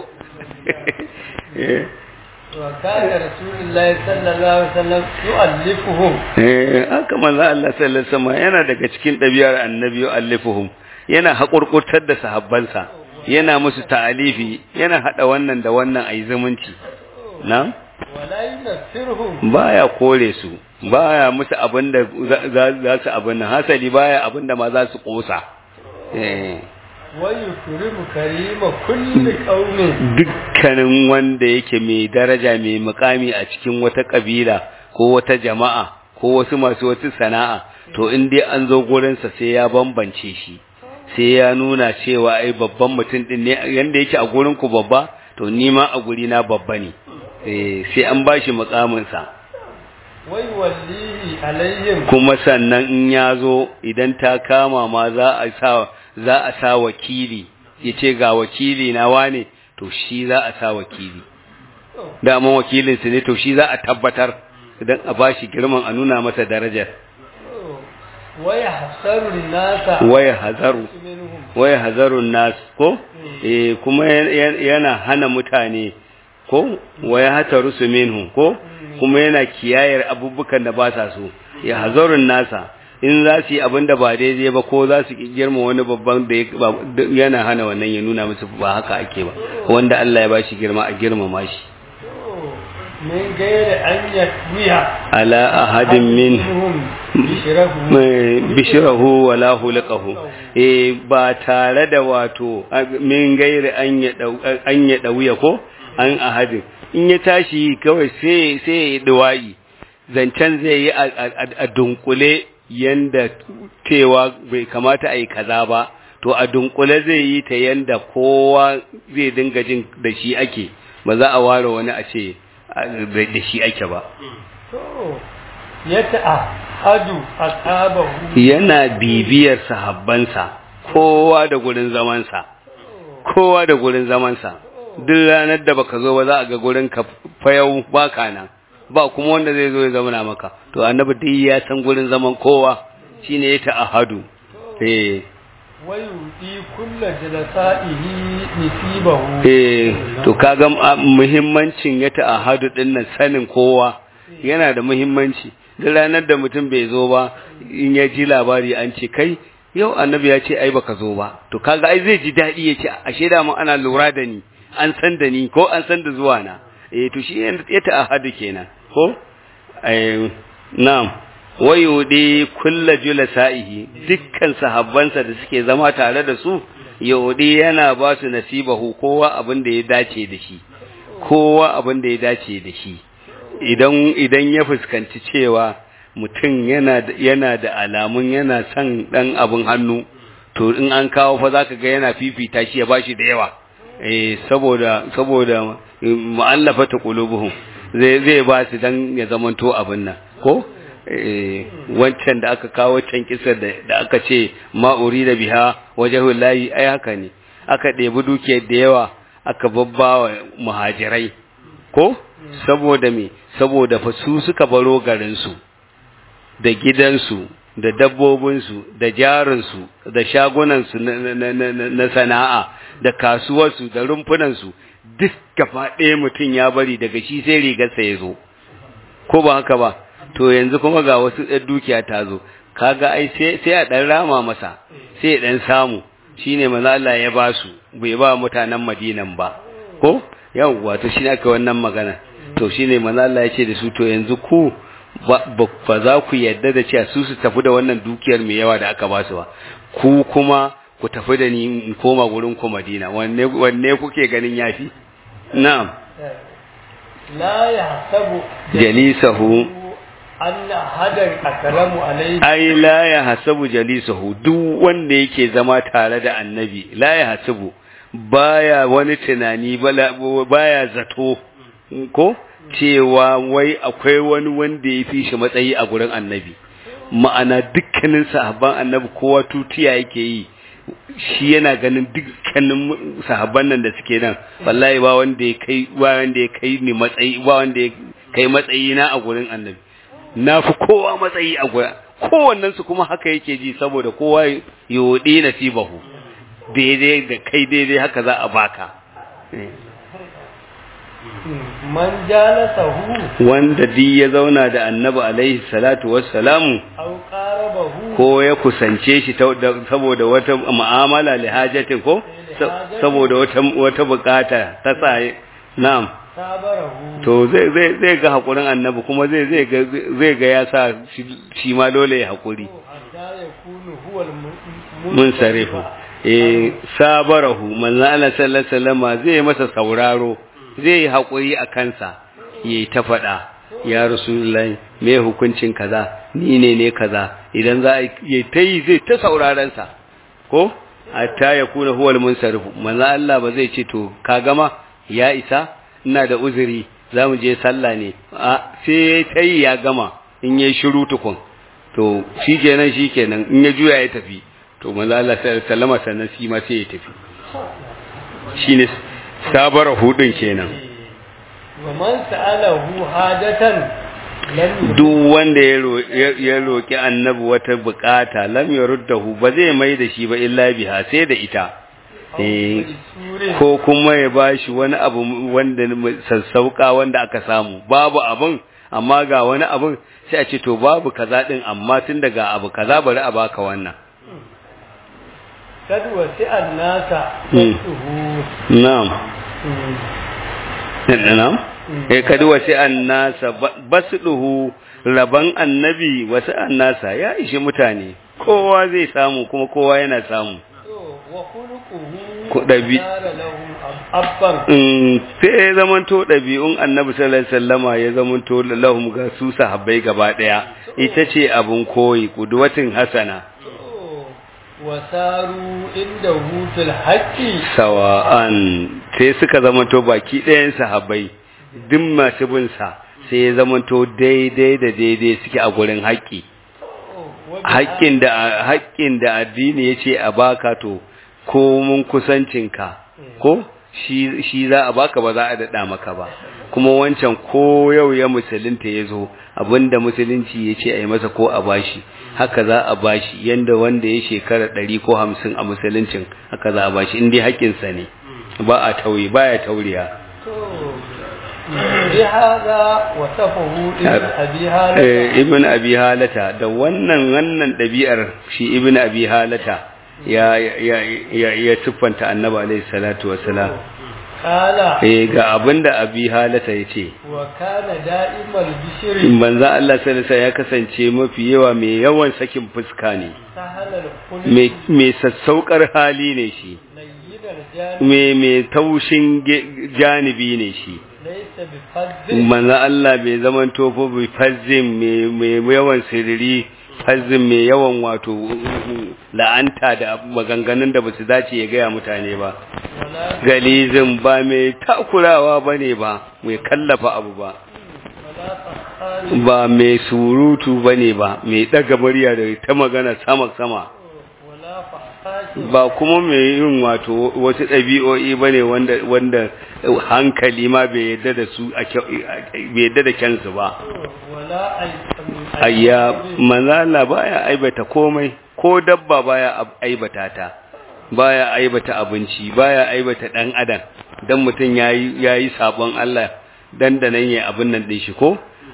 Eh, wa kana rasulullahi sallallahu alaihi wasallam yu'allifuhum eh haka manzo Allah sallallahu alaihi wasallam yana daga cikin ɗabi'ar annabi allifuhum yana haƙurƙurtar da sahabbansa yana musu ta'alifi yana hada wannan da wannan ayi zumunci na wala yunaffirhum baya kore su baya musu abinda za- za za su abin nan hasali baya abinda ma za su kosa eh wa yukrimu karima kulli qaumin dukkanin wanda yake mai daraja mai mukami a cikin wata kabila ko wata jama'a ko wasu masu wata sana'a to in dai an zo gurinsa sai ya bambance shi sai ya nuna cewa ai babban mutum din ne yanda yake a gurin ku babba to ni ma a guri na babba ne eh sai an bashi mukamin sa wa yuwallihi alaihim kuma sannan in ya zo idan ta kama ma za a sa za a sa wakili yace ga wakili na wane to shi za a sa wakili daman wakilinsu ne to shi za a tabbatar idan a bashi girman a nuna masa darajar wa yahsaru nasa waya hazaru minhum waya hazarun nas ko eh kuma yan- yana hana mutane ko waya hataru su minhu ko kuma yana kiyayar abubukan da ba sa so ya hazarun nasa in za su yi abin da ba daidai ba ko za su ki girma wani babban da ya- ba- da- yana hana wannan ya nuna musu ba haka ake ba wanda Allah ya bashi girma a girmama shi min gairi an yatwiya ala ahadin min bishirahu mai bishirahu wala hulqahu eh ba tare da wato min gairi an ya dau- an ya dauya ko an ahadin in ya tashi kawai sai sai ya duwayi zancen zai yi a- a a dunkule yanda cewa bai kamata a yi kaza ba to a dunkule zai yi ta yanda kowa zai dinga jin da shi ake ba za a ware wani a ce a- da shi ake ba to ya ta'ahadu ashabahu yana bibiyar sahabbansa kowa da gurin zamansa kowa da gurin zamansa duk ranar da baka zo ba za a ga gurin ka fayau baka nan ba kuma wanda zai zo ya zamana maka to annabi dai ya san gurin zaman kowa shine ya ta'ahadu eh wayuti kulla jalasa'ihi nisibahu eh to kaga a- muhimmancin ya ta'ahadu din nan sanin kowa yana da muhimmanci duk ranar da mutum bai zo ba in ya ji labari an ce kai yau annabi ya ce ai baka zo ba to kaga ai zai ji daɗi ya ce ashe da mu ana lura da ni an san da ni ko an san da zuwa na eh to shi ya ta'ahadu kenan ko eh na'am wayudi kulla julasa'ihi dukkan sahabbansa da suke zama tare da su yahudi yana ba su nasibahu kowa abin da ya dace da shi kowa abin da ya dace da shi idan idan ya fuskanci cewa mutum yana da, yana da alamun yana son dan abin hannu to in an kawo fa zaka ga yana fifita shi ya bashi da yawa eh saboda saboda mu'allafata qulubuhum zai zai ba su dan ya zamanto abin nan ko eh wancan da aka kawo wancan kisar da da aka ce ma'uri da biha wajhul lahi ai haka ne aka ɗebi dukiyar da yawa aka babbawa muhajirai ko saboda me saboda fa su suka baro garin su da gidansu da dabbobinsu da jarinsu da shagunansu na, na, na, na, na sana'a da kasuwarsu da rumfunansu duk gaba ɗaya mutum ya bari daga shi sai rigarsa ya zo ko ba haka ba to yanzu kuma ga wasu ɗan dukiya ta zo kaga ai sai sai a dan rama masa sai ya dan samu shine manzo Allah ya ba su bai ba mutanen Madinan ba ko yawwa to shine aka wannan magana to shine manzo Allah ya ce da su to yanzu ku ba za ku yadda da cewa su su tafi da wannan dukiyar mai yawa da aka ba su ba ku kuma ku tafi da ni in koma gurin ku Madina wanne wanne kuke ganin yafi na'am la yahsabu jalisahu anna hadan akramu alayhi ai la ya hasabu jalisahu duk wanda yake zama tare da annabi la ya hasabu baya wani tunani baya zato ko cewa wai akwai wani wanda ya fi shi matsayi a gurin annabi ma'ana dukkanin sahabban annabi kowa tutiya yake yi shi yana ganin dukkanin sahabban nan da suke nan wallahi ba wanda ya kai ba wanda ya kai ni matsayi ba wanda ya kai matsayi na a gurin annabi na fi kowa matsayi a gurin kowannen su kuma haka yake ji saboda kowa yodi nasibahu daidai da kai daidai haka za a baka man jalasahu wanda di ya zauna da annabi alaihi salatu wassalamu aw qarabahu ko ya kusance shi saboda wata mu'amala lihajatin ko saboda wata wata bukata ta sa na'am sabarahu to zai zai zai ga hakurin annabi kuma zai zai ga zai ga ya sa shi ma dole ya hakuri hatta yakunu huwa mun sarifu eh sabarahu manzo Allah sallallahu alaihi wasallam zai masa sauraro zai yi hakuri a kansa yayi ta fada ya rasulullahi me hukuncin kaza ni ne ne kaza idan za yi ta yi zai ta sauraron sa ko hatta yakuna huwa al-munsarifu manzo Allah ba zai ce to ka gama ya isa ina da uzuri za mu je sallah ne a sai ta yi ya gama in yi shiru tukun to shi kenan shi kenan in ya juya ya tafi to manzo Allah sallama sannan shi ma sai ya tafi shine sabara hudun kenan wa man sa'alahu hajatan lam duk wanda ya ya roki annabi wata bukata lam yurdahu ba zai mai da shi ba illa biha sai da ita eh ko kuma ya bashi wani abu wanda sassauka wanda aka samu babu abun amma ga wani abun sai a ce to babu kaza din amma tun daga abu kaza bari a baka wannan kad wasi'an nasa Hmm. tuhu na'am na'am eh kad wasi'an nasa basduhu raban annabi wasi'an nasa ya ishi mutane kowa zai samu kuma kowa yana samu wa khuluquhu Ku ɗabi- sara lahum abban Mm, sai ya zamanto ɗabi'un annabi sallallahu alaihi wasallama ya zamanto lahum ga su sahabbai gaba ɗaya ita ce abun koyi kudwatin hasana wa saru indahu fil haqqi sawa'an sai suka zamanto baki ɗayan sahabbai duk masu bin sa sai ya zamanto daidai da daidai suke a gurin haƙƙi haƙƙin da haƙƙin da addini yace a baka to ko mun kusancinka ko shi shi za a baka ba za a dada maka ba kuma wancan ko yau ya musulunta ya zo abinda musulunci ya ce a yi masa ko a bashi haka za a bashi yanda wanda ya shekara ɗari ko hamsin a musuluncin haka za a bashi in dai haƙƙinsa ne ba a tauye ba ya tauriya بهذا وصفه ابن أبي هالة Eh, ibn abi halata da wannan wannan ɗabi'ar shi ibn abi halata ya ya ya ya siffanta annabi alaihi salatu wassalam قال eh ga abinda abi halata yace وكان دائم البشر manzon Allah sallallahu alaihi wasallam ya kasance mafi yawa mai yawan sakin fuska ne سهل الخلق mai mai sassaukar hali ne shi لين الجانب mai mai taushin ge- janibi ne shi ليس بفذ manzon Allah bai zaman tofo bai fazzin mai mai yawan siriri fazzin mai yawan wato la'anta da maganganun da basu dace ya gaya mutane ba ولا galizin ba mai takurawa bane ba mai kallafa abu ba ولا فخار ba mai surutu bane ba mai daga murya da ta magana sama sama ولا فحاش ba kuma mai yin wato wasu ɗabi'o'i bane wanda wanda hankali ma bai yadda da su a kyau- bai yadda da kyansu ba ولا أي- ayya manzala baya aibata komai ko dabba baya ab- aibata ta baya aibata abinci baya aibata dan adam dan mutum yayi yayi sabon Allah dan da nan yayi abin nan din shi ko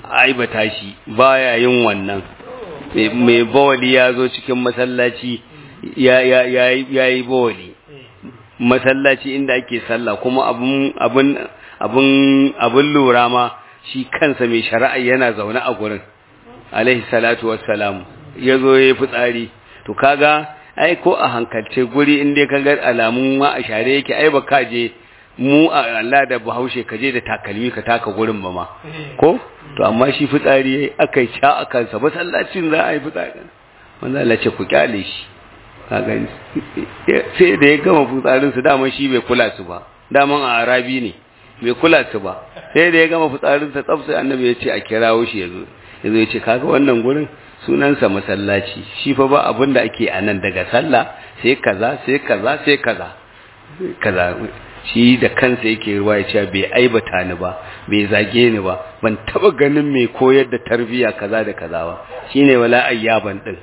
aibata shi baya yin wannan mai bawali ya zo cikin masallaci ya yi bawali masallaci inda ake sallah kuma abun abun abun abun lura ma shi kansa mai shari'a yana zaune a gurin alaihi salatu wassalam ya zo ya yi fitsari to kaga ai ko a hankalce guri inda ka ga alamun ma a share yake ai ba ka je mu a Allah da Bahaushe ka je da takalmi ka taka gurin ba ma ko to amma shi fitsari aka yi sha a kansa masallacin za a yi fitsari wanda Allah ce ku kyale shi ka gani sai da ya gama fitsarin su dama shi bai kula su ba daman a arabi ne bai kula su ba sai da ya gama fitsarin sa tsaf sai annabi ya ce a kirawo shi yazo yazo ya ce kaga wannan gurin sunansa masallaci shi fa ba abin da ake a nan daga sallah sai kaza sai kaza sai kaza kaza shi da kansa yake ruwa ya ce bai aibata ni ba bai zage ni ba ban taba ganin mai koyar da tarbiya kaza da kaza ba shine wala ayyaban din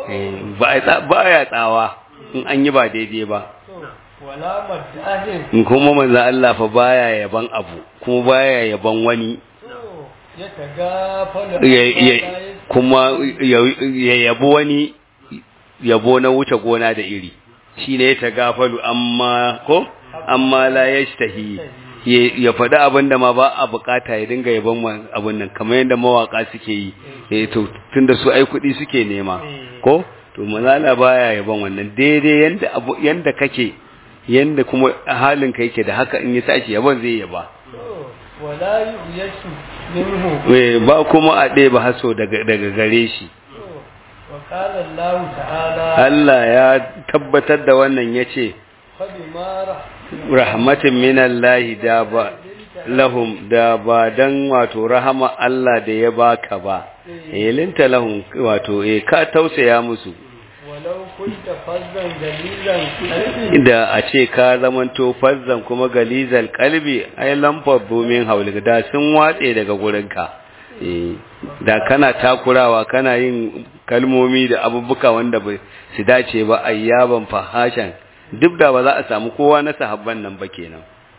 ba ya tsawa in an yi ba daidai ba wala madahin in kuma manzo Allah fa baya yaban abu kuma baya yaban wani ya tagafala kuma ya yabo wani yabo na wuce gona da iri shine ya tagafalu amma ko amma la yashtahi ya faɗi abin da ma ba a bukata ya dinga yaban abin nan kamar yadda mawaka suke yi eh to tunda su ai kuɗi suke nema ko to manala baya yaban wannan daidai yanda abu yanda kake yanda kuma halin ka yake da haka in ya tashi yaban zai yaba wala yushu minhu eh ba kuma a ɗaya ba haso daga daga gare shi wa qala Allah ta'ala Allah ya tabbatar da wannan yace fa bima rahmatin minallahi da ba lahum da ba dan wato rahama Allah da ya baka ba elinta lahum wato eh ka tausaya musu walau kunta fazzan galizan qalbi da a ce ka zamanto fazzan kuma galizal kalbi ai lamfar domin haulika da sun watse daga gurinka eh da kana takurawa kana yin kalmomi da abubuka wanda ba su dace ba ayyaban fahashan duk da ba za a samu kowa na sahabban nan ba kenan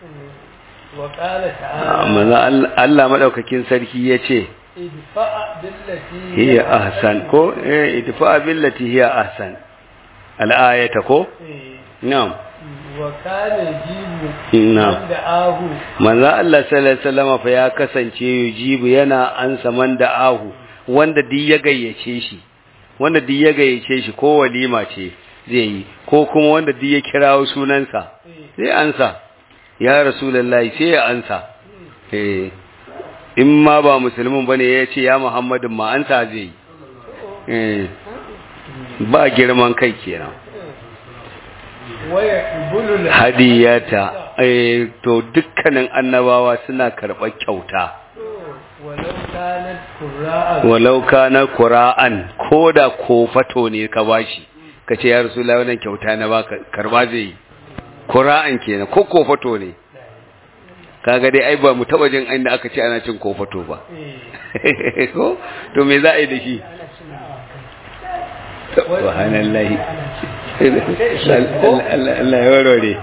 wa qala ta'ala amma Allah madaukakin sarki yace idfa billati hiya ahsan ko eh idfa billati hiya ahsan al-ayata ko eh, na'am wa kana jibu Na'am. da ahu manzo Allah sallallahu alaihi wasallam fa ya kasance yujibu yana ansa man da ahu wanda duk ya gayyace shi wanda duk ya gayyace shi ko walima ce zai yi ko kuma wanda duk ya kirawo sunansa sai ansa ya rasulullahi sai ya ansa eh in ma ba musulmin bane ya ce ya muhammadin ma ansa zai yi eh ba girman kai kenan waya ibulul hadiyata eh to dukkanin annabawa suna karɓar kyauta walau kanat qurra'a walau kana qur'an koda kofato ne ka bashi kace ya rasulullahi wannan kyauta na baka karba zai yi. qur'an kenan ko kofato ne kaga dai ai ba mu taba jin inda aka ce ana cin kofato ba eh ko to me za a yi da shi subhanallahi Allah Allah ya warware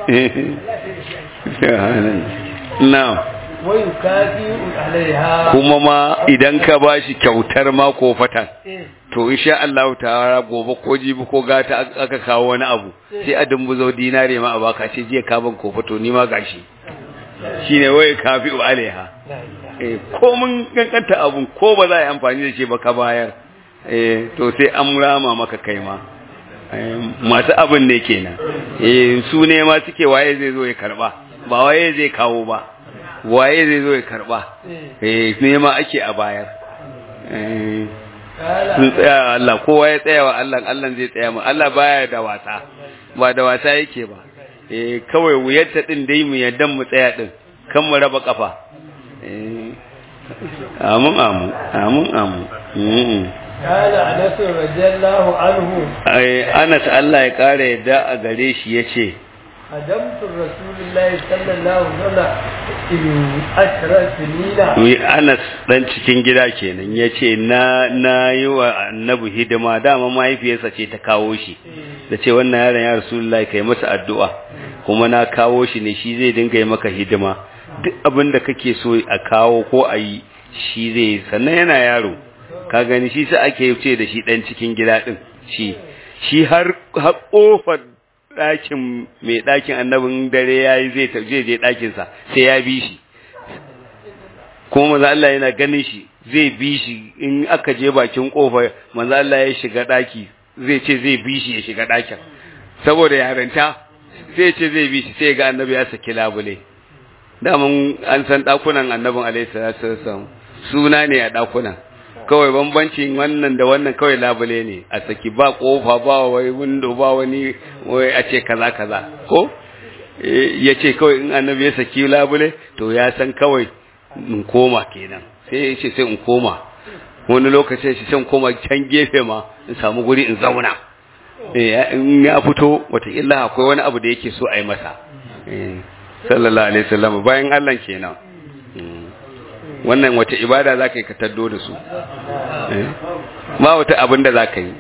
na'am wa yukafi'u alaiha kuma ma idan ka bashi kyautar ma kofatan eh to insha Allah ta'ala gobe ko jibi ko gata aka kawo wani abu sai a dumbuzo dinare ma a baka ce jiya ka ban kofato ni ma gashi shine waye kafi alaiha la ilaha eh ko mun kankanta abun ko ba za a yi amfani da shi ba ka bayar eh to sai an rama maka kai ma Eh, masu abin ne kenan eh su ne ma suke waye zai zo ya karba ba waye zai kawo ba waye zai zo ya karba eh eh ne ma ake a bayar eh kala sun tsaya wa Allah kowa ya tsaya wa Allah Allah zai tsaya mu Allah baya da wasa ba da wasa yake ba eh kawai wuyarta din dai mu yaddan mu tsaya din kan mu raba kafa eh amin amin amin amin mm kala anas radiyallahu anhu ai Anas Allah ya kare yadda a gare shi yace hadamtu rasulullahi sallallahu alaihi wasallam in ashra sinina wi Anas dan cikin gida kenan yace na na yi wa annabi hidima dama mahaifiyarsa ce ta kawo shi da ce wannan yaron ya rasulullahi kai masa addu'a kuma na kawo shi ne shi zai dinga yi maka hidima duk abin da kake so a kawo ko a yi shi zai sannan yana yaro ka gani shi sai ake ce da shi dan cikin gida din shi shi har har kofar ɗakin mai ɗakin annabin dare yayi zai zai je ɗakin sa sai ya bi shi kuma manzo Allah yana ganin shi zai bi shi in aka je bakin kofa manzo Allah ya shiga ɗaki zai ce zai bi shi ya shiga ɗakin saboda yarinta sai ce zai bi shi sai ga annabi ya saki labule daman an san ɗakunan annabin alaihi salatu wasallam suna ne a ɗakunan kawai bambancin wannan da wannan kawai labule ne a saki ba kofa ba wai window ba wani wai a ce kaza kaza ko ya ce kawai in annabi ya saki labule to ya san kawai in koma kenan sai ya ce sai in koma wani lokacin shi sai in koma can gefe ma in samu guri in zauna in ya fito wataƙila akwai wani abu da yake so a yi masa sallallahu alaihi wasallam bayan Allah kenan wannan wata ibada za ka yi ka taddo da su ba wata abin da za ka yi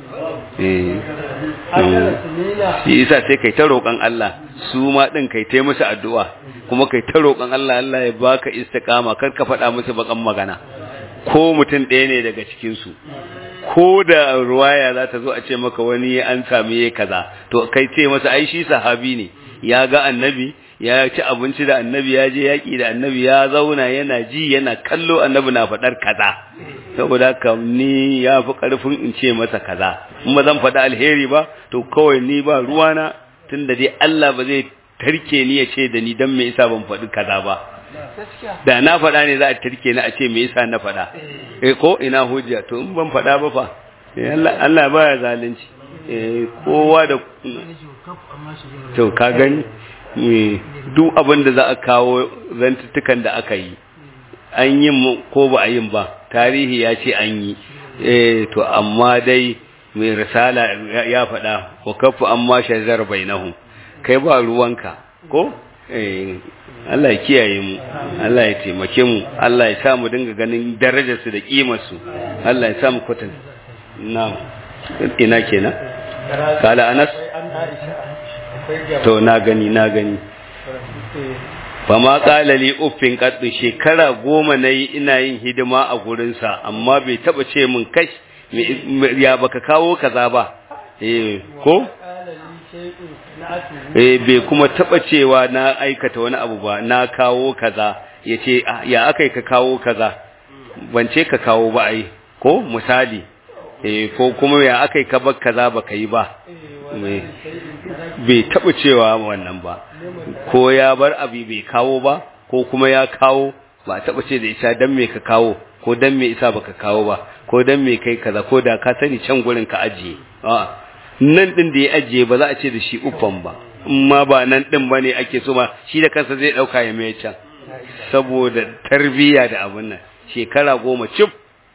shi isa sai kai ta roƙon Allah su ma ɗin kai ta musu addu'a kuma kai ta roƙon Allah Allah ya baka istiqama kar ka faɗa musu bakan magana ko mutum ɗaya ne daga cikinsu ko da ruwaya za ta zo a ce maka wani an sami ya kaza to kai ce masa ai shi sahabi ne ya ga annabi ya ci abinci da annabi ya je yaƙi da annabi ya zauna yana ji yana kallo annabi na faɗar kaza saboda haka ni ya fi ƙarfin in ce masa kaza in ba zan faɗi alheri ba to kawai ni ba ruwana tunda dai Allah ba zai tarke ni ya ce da ni dan me yasa ban faɗi kaza ba da na faɗa ne za a tarke ni a ce me yasa na faɗa eh ko ina hujja to in ban faɗa ba fa Allah Allah baya zalunci eh kowa da to ka gani duk abin da za a kawo zantuttukan da aka yi an yi ko ba a yin ba tarihi ya ce an yi eh to amma dai mai risala ya faɗa wa kafu amma shazar bainahum kai ba ruwanka ko eh Allah ya kiyaye mu Allah ya taimake mu Allah ya sa mu dinga ganin darajar su da kimar su Allah ya sa mu kwatan na ina kenan kala Anas to na gani na gani ba ma kalali uffin kaddu shekara goma na yi ina yin hidima a gurinsa amma bai taba ce min kash ya baka kawo kaza ba eh ko eh bai kuma taba cewa na aikata wani abu ba na kawo kaza yace ya akai ka kawo kaza ban ce ka kawo ba ai ko misali eh ko kuma ya akai ka bar kaza baka yi ba bai taɓa cewa wannan ba ko ya bar abi bai kawo ba ko kuma ya kawo ba taɓa ce da isa dan me ka kawo ko dan me isa baka kawo ba ko dan me kai kaza ko da ka sani can gurin ka ajiye nan din da ya ajiye ba za a ce da shi uffan ba amma ba nan din bane ake so ma shi da kansa zai dauka ya mai can saboda tarbiyya da abun nan shekara goma cif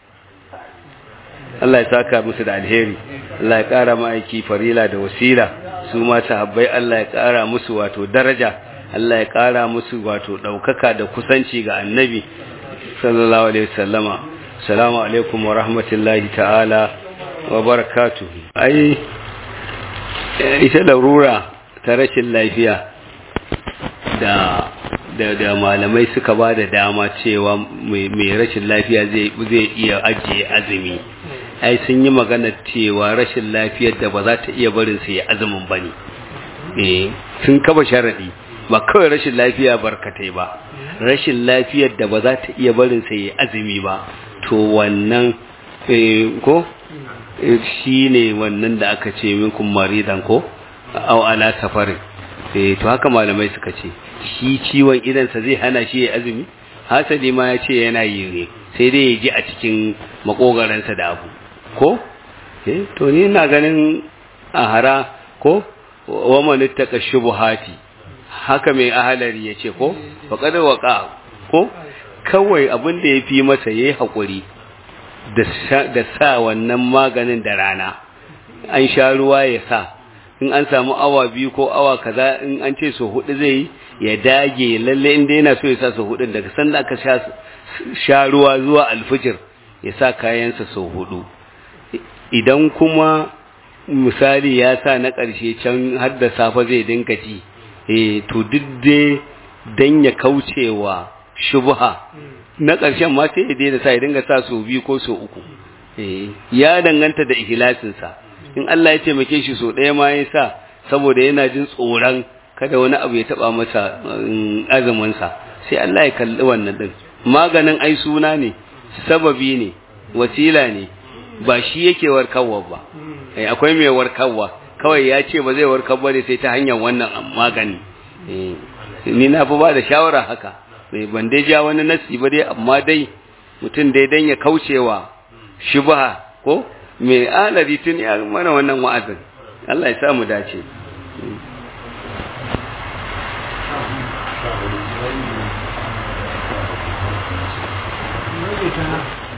Allah ya saka musu da alheri Allah ya ƙara ma'aiki farila da wasila su ma sahabbai Allah ya ƙara musu wato daraja Allah ya ƙara musu wato ɗaukaka da kusanci ga annabi sallallahu alaihi wasallama assalamu alaikum wa rahmatullahi ta'ala wa barakatuhu ai ita larura ta rashin lafiya da da da malamai suka ba da dama cewa mai rashin lafiya zai zai iya ajiye azumi ai sun yi magana cewa rashin lafiyar da ba za ta iya barin su ya azumin ba ne eh sun kaba sharaɗi ba kawai rashin lafiya barkatai ba rashin lafiyar da ba za ta iya barin su ya azumi ba to wannan ko shi ne wannan da aka ce minkum maridan ko au ala safarin eh to haka malamai suka ce shi ciwon idansa zai hana shi ya azumi hasali ma ya ce yana yi ne sai dai ya ji a cikin makogaransa da abu ko eh to ni ina ganin a hara ko wa man ittaka shubuhati haka mai ahalari yace ko faqad waqa ko kawai abin da yafi masa yayi hakuri da da sa wannan maganin da rana an sha ruwa ya sa in an samu awa biyu ko awa kaza in an ce so hudu zai ya dage lalle inda yana so ya sa so hudu daga sanda aka sha sha ruwa zuwa alfijir ya sa kayansa so hudu idan kuma misali ya sa na ƙarshe can har da safe zai dinka ci eh to duk dai dan ya kaucewa shubha na ƙarshen ma sai ya daina sa ya dinga sa so biyu ko so uku ya danganta da ihlasinsa in Allah ya taimake shi so ɗaya ma ya sa saboda yana jin tsoron kada wani abu ya taba masa azuminsa sai Allah ya kalli wannan din maganin ai suna ne sababi ne wasila ne ba shi yake warkarwa ba akwai mai warkarwa kawai ya ce ba zai warkar ba ne sai ta hanyar wannan magani ni na fi ba da shawara haka ban dai ja wani nasi ba dai amma dai mutum dai dan ya kaucewa shubha ko mai alari tun ya mana wannan wa'azin Allah ya sa mu dace Thank you.